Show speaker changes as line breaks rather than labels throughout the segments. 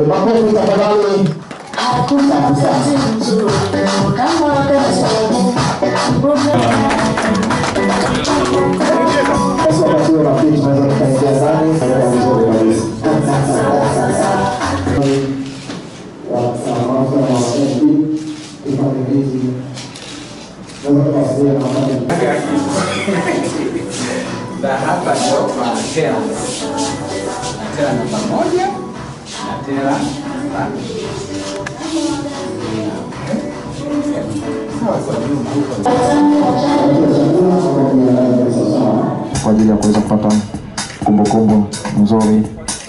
Makofi tafadhali. Sasa wakati wa rafiki tunaweza tukaingia ndani. Itakuwa vizuri kabisa.
na hapa ndio kwa tela na tela namba moja na tela namba
kwa ajili ya kuweza kupata kumbukumbu nzuri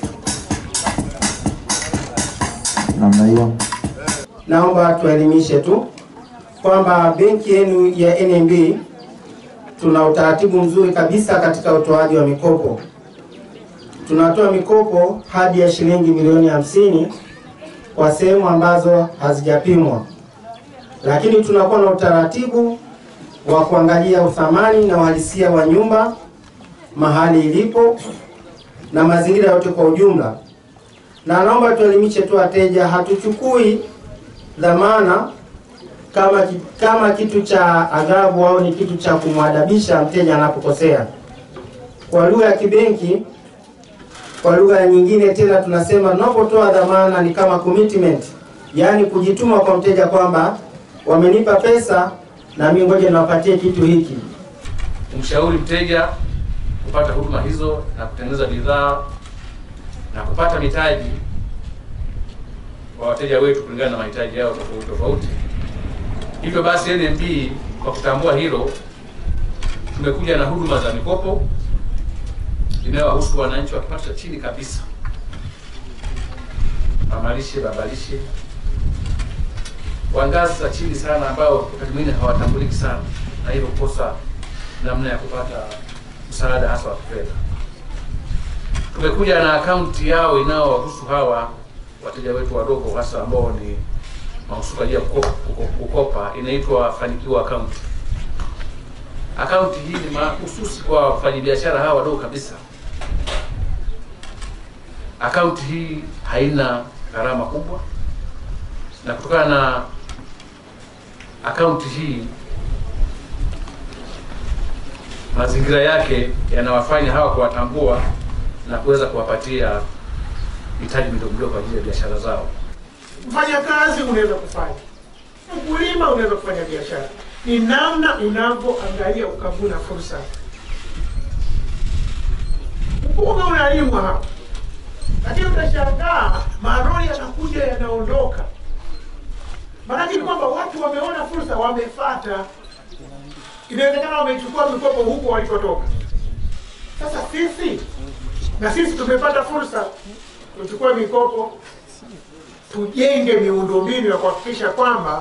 namna hiyo.
Naomba tuelimishe tu kwamba benki yenu ya NMB tuna utaratibu mzuri kabisa katika utoaji wa mikopo. Tunatoa mikopo hadi ya shilingi milioni hamsini kwa sehemu ambazo hazijapimwa, lakini tunakuwa na utaratibu wa kuangalia uthamani na uhalisia wa nyumba mahali ilipo na mazingira yote kwa ujumla. Na naomba tuelimishe tu wateja, hatuchukui dhamana kama, ki- kama kitu cha adhabu au ni kitu cha kumwadabisha mteja anapokosea. Kwa lugha ya kibenki, kwa lugha nyingine tena tunasema tunapotoa dhamana ni kama commitment, yaani kujituma kwa mteja kwamba wamenipa pesa na mimi ngoja niwapatie kitu hiki.
kumshauri mteja kupata huduma hizo na kutengeneza bidhaa na kupata mitaji kwa wateja wetu kulingana na mahitaji yao tofauti tofauti. Hivyo basi, NMB kwa kutambua hilo, tumekuja na huduma za mikopo inayowahusu wananchi wa kipato cha chini kabisa, mamalishe, babalishe, wa ngazi za chini sana, ambao wakati mwingine hawatambuliki sana na hivyo kukosa namna ya kupata msaada hasa wa kifedha. Tumekuja na akaunti yao inayowahusu hawa wateja wetu wadogo hasa ambao ni mahususi kwa ajili ya kukopa, kukopa inaitwa Fanikiwa account. Akaunti hii ni mahususi kwa wafanyabiashara hawa wadogo kabisa. Akaunti hii haina gharama kubwa, na kutokana na akaunti hii mazingira yake yanawafanya hawa kuwatambua na kuweza kuwapatia mitaji midogo midogo kwa ajili ya biashara zao.
Mfanya kazi unaweza kufanya, mkulima unaweza kufanya biashara, ni namna unavyoangalia ukavuna fursa. Mpunga unalimwa hapa, lakini utashangaa maroli yanakuja yanaondoka. Maanake ni kwamba watu wameona fursa, wamefata. Inawezekana wamechukua mikopo huko walikotoka. Sasa sisi na sisi tumepata fursa, tuchukue mikopo tujenge miundombinu ya kuhakikisha kwamba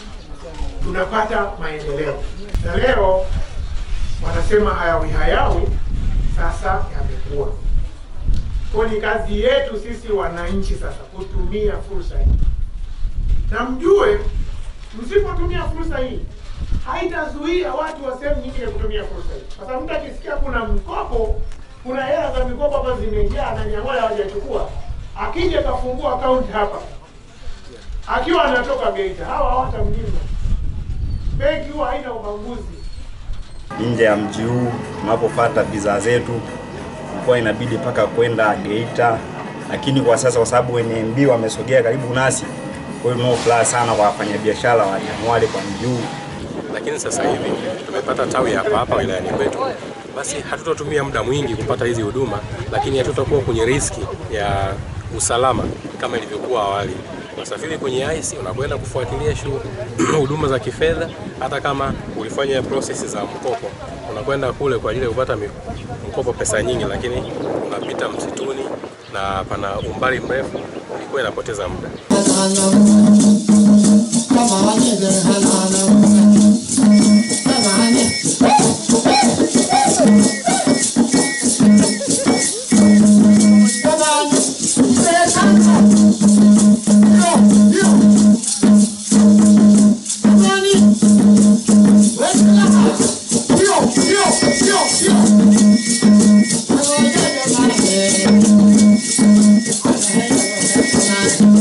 tunapata maendeleo. Na leo wanasema hayawi hayawi, sasa yamekuwa. Kwa ni kazi yetu sisi wananchi sasa kutumia fursa hii, na mjue, msipotumia fursa hii haitazuia watu wa sehemu nyingine kutumia fursa hii, kwa sababu mtu akisikia kuna mkopo, kuna hela za mikopo hapa zimejaa na Nyang'hwale hawajachukua, akija kafungua akaunti hapa akiwa anatoka Geita, hawa hawatamnyima. Benki huwa haina ubaguzi.
nje ya mji huu tunapopata bidhaa zetu ilikuwa inabidi mpaka kwenda Geita, lakini kwa sasa kwa sababu NMB wamesogea karibu nasi, kwa hiyo tunao furaha sana kwa wafanyabiashara wa Nyang'hwale kwa mji huu.
lakini sasa hivi tumepata tawi hapa hapa wilayani kwetu, basi hatutatumia muda mwingi kupata hizi huduma, lakini hatutakuwa kwenye riski ya usalama kama ilivyokuwa awali. Unasafiri kwenye IC unakwenda kufuatilia shu- huduma za kifedha, hata kama ulifanya process za mkopo, unakwenda kule kwa ajili ya kupata mi- mkopo pesa nyingi, lakini unapita msituni na pana umbali mrefu, ilikuwa inapoteza muda.
Thank you.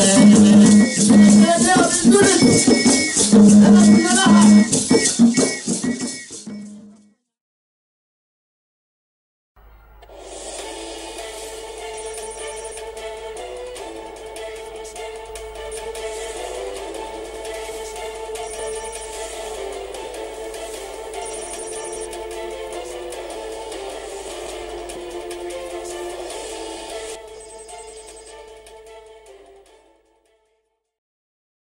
Tunaelewa vizuri tu.